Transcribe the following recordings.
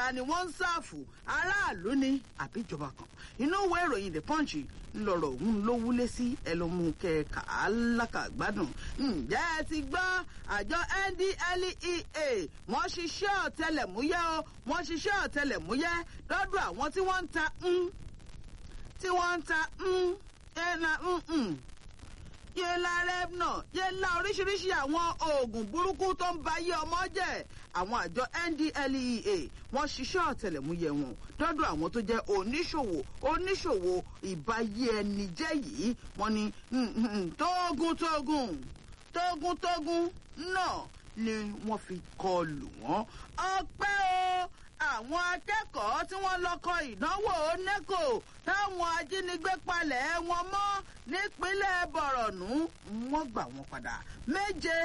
ta ni wọ́n ń sáàfù aráàlú ni àbíjọba kan inú ìwé ìròyìn the punch ńlọrọ̀ òun ló wúlé sí ẹlòmú kẹka alákàgbádùn ǹjẹ́ ẹ ti gbọ́ àjọ ndlea wọ́n ṣiṣẹ́ ọ̀tẹlẹ̀múyẹ́ o wọ́n ṣiṣẹ́ ọ̀tẹlẹ̀múyẹ́ lọ́dọ̀ àwọn tí wọ́n ń ta ń tí wọ́n ń ta ń ẹ̀nà ń yéla rẹ́bnà yéla oríṣiríṣi àwọn oògùn burúkú tó ń ba ayé ọmọ jẹ́ àwọn àjọ ndlea wọ́n ṣiṣẹ́ ọ̀tẹlẹ̀múyẹ́ wọn dọ́dọ̀ àwọn tó jẹ́ oníṣòwò oníṣòwò ìbáyé ẹni jẹ́ yìí wọ́n ní tógún tógún tógún tógún náà ni wọ́n fi kọlù wọ́n ọpẹ́ o àwọn akẹ́kọ̀ọ́ tí wọ́n lọ kọ ìdánwò neco táwọn ajínigbé palẹ̀ wọn mọ́ nípínlẹ̀ bọ̀rọ̀nù wọ́n gbà wọ́n padà méje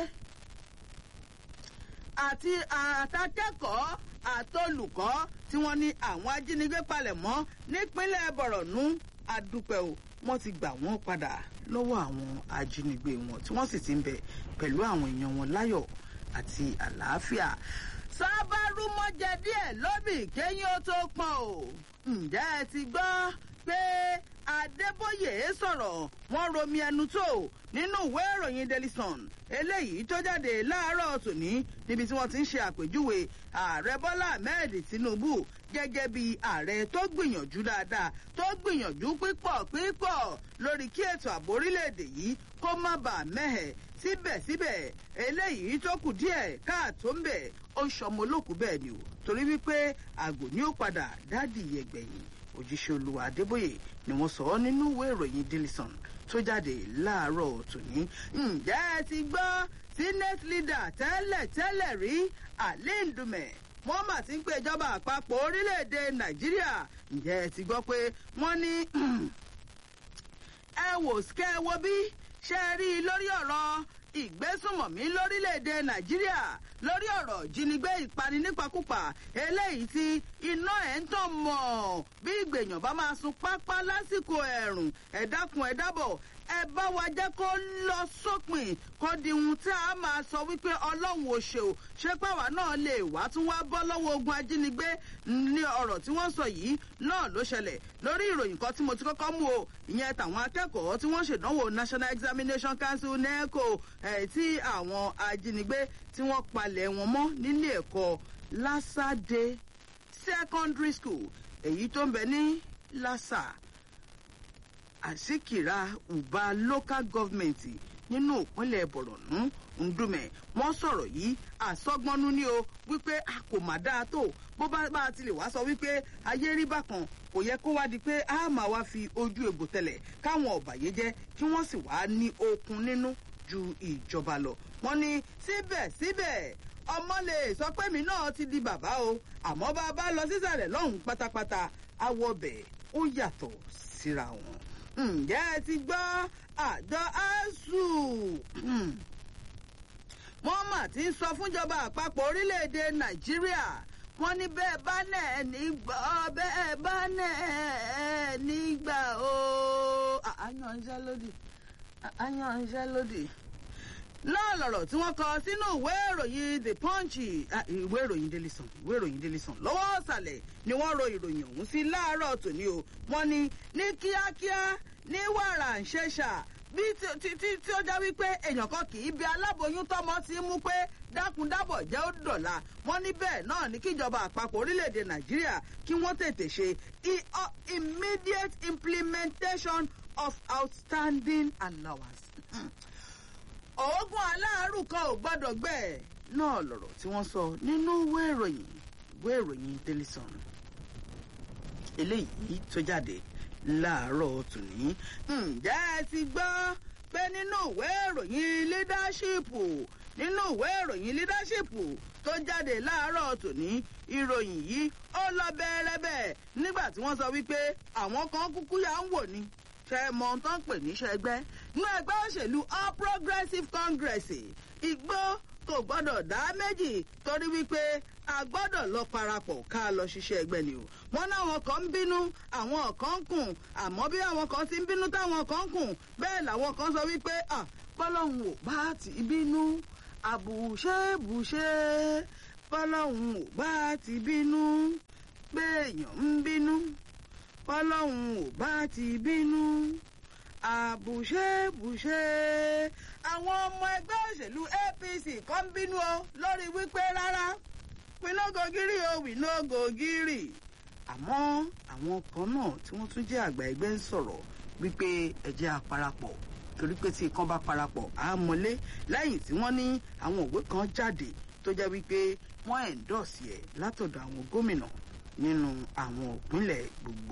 àti àtàkẹ́kọ̀ọ́ àtolùkọ́ tí wọ́n ní àwọn ajínigbé palẹ̀ mọ́ nípínlẹ̀ bọ̀rọ̀nù adúpẹ́ o wọ́n ti gbà wọ́n padà lọ́wọ́ àwọn ajínigbé wọn tí wọ́n sì ti ń bẹ pẹ̀lú àwọn èèyàn wọn láyọ̀ àti àlàáfíà sábàrúmọ́jẹ díẹ̀ lóbì kéyìn ó tó pọn o ǹjẹ́ ẹ ti gbọ́ pé adébóyè sọ̀rọ̀ wọ́n romi ẹnu tó nínú ìwé ìròyìn daily sun eléyìí tó jáde láàárọ̀ tòní níbi tí wọ́n ti ń ṣe àpèjúwe ààrẹ bọ́lá ahmed tinubu gẹ́gẹ́ bí ààrẹ tó gbìyànjú dáadáa tó gbìyànjú pípọ̀ pípọ̀ lórí kí ètò ààbò orílẹ̀-èdè yìí kó má bàa mẹ́hẹ̀ síbẹ̀síbẹ̀ eléyìí tó kù díẹ̀ káàtó ń bẹ̀ ó ń ṣọmọ olókùú bẹ́ẹ̀ ni o torí wípé àgò ni ó padà dádì yẹgbẹ̀yìn òjíṣẹ́ olúwa adébóyè ni wọ́n sọ ọ́ nínú ìwé ìròyìn dilison tó jáde láàárọ̀ tòní ǹjẹ́ ẹ ti gbọ́ senate leader tẹ́lẹ̀ tẹ́lẹ̀ rí alindume wọ́n mà ti ń pè ìjọba àpapọ̀ orílẹ̀-èdè nàìjíríà ǹjẹ́ ẹ ti gbọ́ pé wọ́n ní ẹ wò kẹ́ ẹ wo bí ṣe rí i lórí ọ̀rọ̀ ìgbésùnmọ̀mí lórílẹ̀‐èdè nàìjíríà lórí ọ̀rọ̀ ìjínigbé ìpani nípakúpa eléyìí tí iná ẹ̀ ń tàn mọ̀ bí ìgbèyàn bá máa sun pápá lásìkò ẹ̀rùn ẹ dákun ẹ dábọ̀ ẹ bá wa jẹ́ kó lọ sópin kó di ohun tí a máa sọ wípé ọlọ́run ò ṣe ò ṣé pàwá náà lè wá tún wá bọ́ lọ́wọ́ ogun ajínigbé ní ọ̀rọ̀ tí wọ́n sọ yìí náà ló ṣẹlẹ̀ lórí ìròyìn kan tí mo ti kọ́kọ́ mú o ìyẹn tàwọn akẹ́kọ̀ọ́ tí wọ́n ṣèdánwò national examination council neco ẹ̀ tí àwọn ajínigbé tí wọ́n palẹ̀ wọn mọ́ nílé ẹ̀kọ́ lásàdé secondary school èyí tó ń bẹ ní lásà àsìkìrà uba local government nínú ìpínlẹ̀ bọ̀rọ̀nù ndúmẹ̀ wọ́n sọ̀rọ̀ yìí àsọgbọ́nú ni o wípé a kò má dáa tó bó bá bá a ti lè wá sọ wípé ayé rí bákan kò yẹ kó wá di pé a máa wá fi ojú egbò tẹlẹ̀ káwọn ọ̀bàyéjẹ́ kí wọ́n sì wá ní okun nínú ju ìjọba lọ wọ́n ní síbẹ̀síbẹ̀ ọmọ lè sọ pé mi náà ti di bàbá o àmọ́ bá a bá lọ sísàlẹ̀ lọ́hùn pátápátá awọ bẹ̀ ó yàtọ̀ síra wọn ǹjẹ́ ẹ ti gbọ́ àjọ asuu wọ́n mà ti ń sọ fúnjọba àpapọ̀ orílẹ̀-èdè nàìjíríà wọ́n ní bẹ́ẹ̀ bá nẹ̀ ẹ́ nígbà bẹ́ẹ̀ bá nẹ̀ ẹ́ nígbà o. àyànṣẹ́ lódì àyànṣẹ́ lódì náà lọ̀rọ̀ tí wọ́n kọ sínú ìwé ìròyìn the punch ìwé ìròyìn daily sun ìwé ìròyìn daily sun lọ́wọ́ ọ̀sàlẹ̀ ni wọ́n ro ìròyìn ọ̀hún sí láàárọ̀ tòní o wọ́n ní ní kíákíá ní wàrà ń ṣẹ̀ṣà bí tí tí ó já wípé èèyàn kan kì í bí aláboyún tọmọ ti mú pé dákúndábọ̀ jẹ́ ó dọ̀la wọ́n ní bẹ́ẹ̀ náà ní kíjọba àpapọ̀ orílẹ̀-èdè nàìjíríà kí wọ́n tètè ṣe immediate implementation of outstanding allowance oògùn aláàárù kan ò gbọ́dọ̀ gbẹ náà lọ̀rọ̀ tí wọ́n sọ nínú ìwé ìròyìn ìwé ìròyìn daily sun eléyìí tó jáde láàárọ̀ tòní. ǹjẹ́ ẹ ti gbọ́ pé nínú ìwé ìròyìn leadership nínú ìwé ìròyìn leadership tó jáde láàárọ̀ tòní ìròyìn yìí ó lọ bẹ́ẹ̀rẹ́bẹ́ nígbà tí wọ́n sọ wípé àwọn kan kúkú yà ń wò ni ṣe mọ ohun tó ń pè níṣẹ́ ẹgbẹ́ nínú ẹgbẹ́ òṣèlú all progressives congress igbó kò gbọ́dọ̀ dá méjì torí wípé a gbọ́dọ̀ lọ parapọ̀ ká lọ ṣiṣẹ́ ẹgbẹ́ ni o wọ́n náwọn kan ń bínú àwọn kan ń kùn àmọ́ bí àwọn kan ti ń bínú táwọn kan ń kùn bẹ́ẹ̀ làwọn kan sọ wípé bọ́lọ́hún ò bá ti bínú àbùṣebùṣe bọ́lọ́hún ò bá ti bínú èèyàn ń bínú ọlọ́run ò bá ti bínú àbùṣebùṣe àwọn ọmọ ẹgbẹ́ òṣèlú apc kan ń bínú o lórí wípé rárá pinogogiri o winogogiri àmọ́ àwọn kan náà tí wọ́n tún jẹ́ àgbà ẹgbẹ́ ń sọ̀rọ̀ wípé ẹ̀jẹ̀ àparapọ̀ torí pé tí ikán bá parapọ̀ á mọ́lé lẹ́yìn tí wọ́n ní àwọn òwe kan jáde tó jẹ́ wípé wọ́n ẹ̀ńdọ̀sì ẹ̀ látọ̀dọ̀ àwọn gómìnà nínú àwọn ìpínlẹ̀ gbogbo.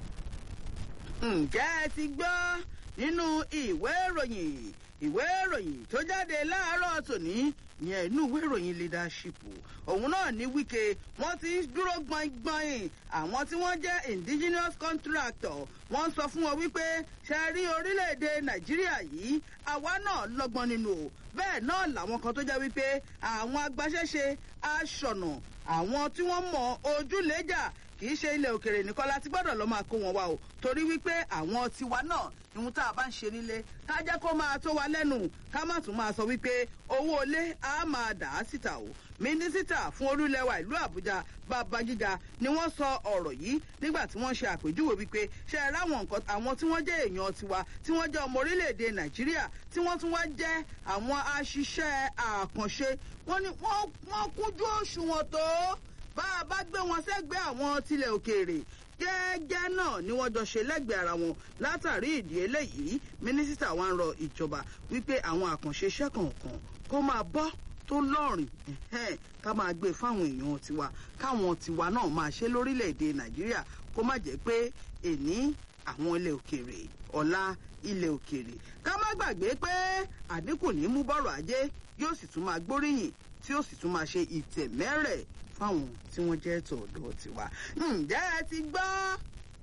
ǹjẹ́ ẹ ti gbọ́ nínú ìwé ìròyìn ìwé ìròyìn tó jáde láàárọ̀ tòní yẹn inú ìwé ìròyìn leadership òun náà ní wíkẹ́ wọ́n ti dúró gbọ̀ngbọ̀n àwọn tí wọ́n jẹ́ indigenous contractor wọ́n sọ fún wọn wípé ṣe rí orílẹ̀-èdè nàìjíríà yìí àwa náà lọ́gbọ́n nínú o bẹ́ẹ̀ náà làwọn kan tó jẹ́ wípé àwọn agbaṣẹ́ṣe aṣọ̀nà àwọn tí wọ́n mọ ojúlẹ́jà kì í ṣe ilẹ̀ òkèrè nìkan láti gbọ́dọ̀ lọ́ máa kó wọn wá o torí wípé àwọn tiwa náà ìhun tá a bá ń ṣe nílé ká jẹ́ kó máa tó wa lẹ́nu ká má tún máa sọ wípé owó ilé á máa dà á síta o mínísítà fún olúlẹ̀wà ìlú àbújá babájíga ni wọ́n sọ ọ̀rọ̀ yìí nígbà tí wọ́n ṣe àpèjúwe wípé ṣe é ráwọn nǹkan àwọn tí wọ́n jẹ́ èèyàn tiwa tí wọ́n jẹ́ ọmọ orílẹ̀-èdè nàìjíríà tí wọ́n tún wá jẹ́ àwọn aṣiṣẹ́ àkànṣe wọ́n ní wọ́n kújú òṣùwọ̀n tó bá a bá gbé wọn sẹ́gbẹ́ àwọn tilẹ̀ òkèèrè gẹ́gẹ́ náà ni wọ́n jọ ṣe lẹ́gbẹ̀ẹ́ ara wọn látàrí ìdí eléyìí mínísítà wa ń rọ ìjọba wípé àwọn àkànṣe iṣẹ́ kọ̀ọ̀kan kó máa bọ́ tó lọ́rìn ká máa gbé fáwọn èèyàn tiwa káwọn tiwa náà máa ṣe lórílẹ̀‐èdè nàìjíríà kó má jẹ́ pé èní àwọn ilẹ̀ òkèèrè ọ̀la ilẹ̀ òkèèrè ká má gbàgbé pé àdínkù ní mú bọ́rọ̀ ajé yóò sì tún máa gbóríyìn tí yóò sì tún máa ṣe ìtẹ̀mẹ́rẹ̀ fáwọn tí wọ́n jẹ́ tọ̀dọ̀ tiwa. ǹjẹ́ ẹ ti gbọ́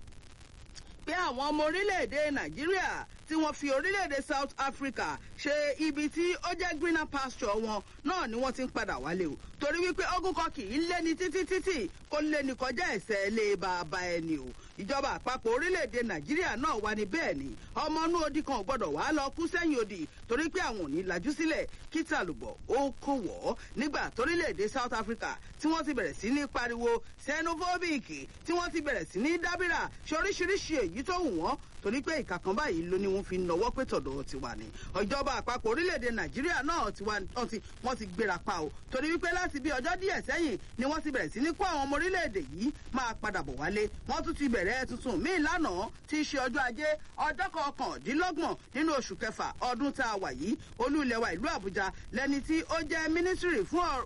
pé àwọn ọmọ orílẹ̀-èdè nàìjíríà tí wọ́n fi orílẹ̀-èdè south africa ṣe ibi tí ó jẹ́ greener pasture wọn náà ni wọ́n ti ń padà wálé o torí wípé ogun kan kì í léni títí títí kó léni kọjá ẹ̀sẹ̀ lé bàbá ẹni o ìjọba àpapọ̀ orílẹ̀-èdè nàìjíríà náà wà ní bẹ́ẹ̀ ni ọmọ inú odi kan ò gbọ́dọ̀ wá lọ kú sẹ́yìn odi torí pé àwọn ò ní lajú sílẹ̀ kí tàlùbọ̀ ó kó wọ̀ ọ́ nígbà torílẹ̀-èdè south africa tí wọ́n ti bẹ̀rẹ̀ sí ní pariwo xenophobic tí wọ́n ti bẹ̀rẹ̀ sí ní dábìrà ṣe oríṣiríṣi èyí tó wù wọ́n torí pé ìkà kan báyìí ló ní wọ́n fi nọwọ́ pé tọ̀dọ̀ ti wà ní. ìjọba àpapọ̀ orílẹ̀-èdè nàìjíríà náà ti wá wọ́n ti gbéra pa o torí wípé láti bí ọjọ́ díẹ̀ sẹ́yìn ni wọ́n ti bẹ̀rẹ̀ sí ní kó àwọn ọmọ orílẹ̀-èdè yìí máa padà bọ̀ wálé wọ́n tún ti bẹ̀rẹ̀ tuntun míì lánàá tí í ṣe ọjọ́ ajé ọjọ́ kọkàndínlọ́gbọ̀n nínú oṣù kẹfà ọdún tá a wà yìí olú ilẹ̀ wa ìlú àbújá lẹni tí ó jẹ́ mínísírì fún ọ̀rọ̀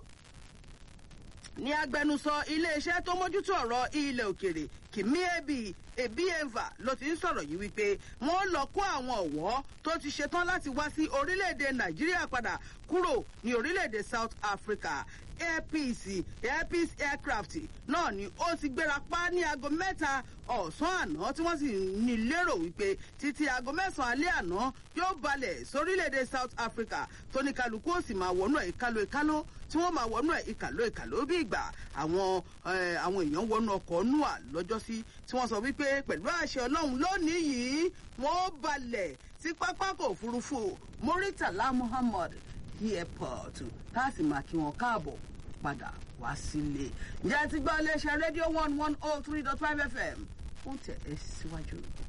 ní agbẹnusọ iléeṣẹ́ tó mójútó ọ̀rọ̀ ilẹ̀ òkèrè kìmí ebi ebieva ló ti ń sọ̀rọ̀ yìí wípé wọ́n lọ kó àwọn ọ̀wọ́ tó ti ṣetán láti wá sí orílẹ̀-èdè nàìjíríà padà kúrò ní orílẹ̀-èdè south africa airpeace airpeace aircraft náà ni ó ti gbéra pa ní aago mẹ́ta ọ̀sán àná tí wọ́n sì ní lérò wípé títí aago mẹ́sàn-án alẹ́ àná yóò balẹ̀ sórílẹ̀-èdè south africa tó ní kálukú ó sì máa wọnú ẹ̀ ìkálò ìkálò tí wọ́n máa wọnú ẹ̀ ìkàlò ìkàlò bí ìgbà àwọn àwọn èèyàn wọnú ọkọ̀ nua lọ́jọ́sí tí wọ́n sọ wípé pẹ̀lú àṣẹ ọlọ́run lónìí yìí wọ́n balẹ̀ sí pápákọ̀ òfurufú muritala muhammad airport tá a sì máa kí wọn káàbọ̀ padà wá sílé. ǹjẹ́ ti gbọ́ iléeṣẹ́ rédíò one one oh three dot five fm ó tẹ̀ ẹ́ síwájú.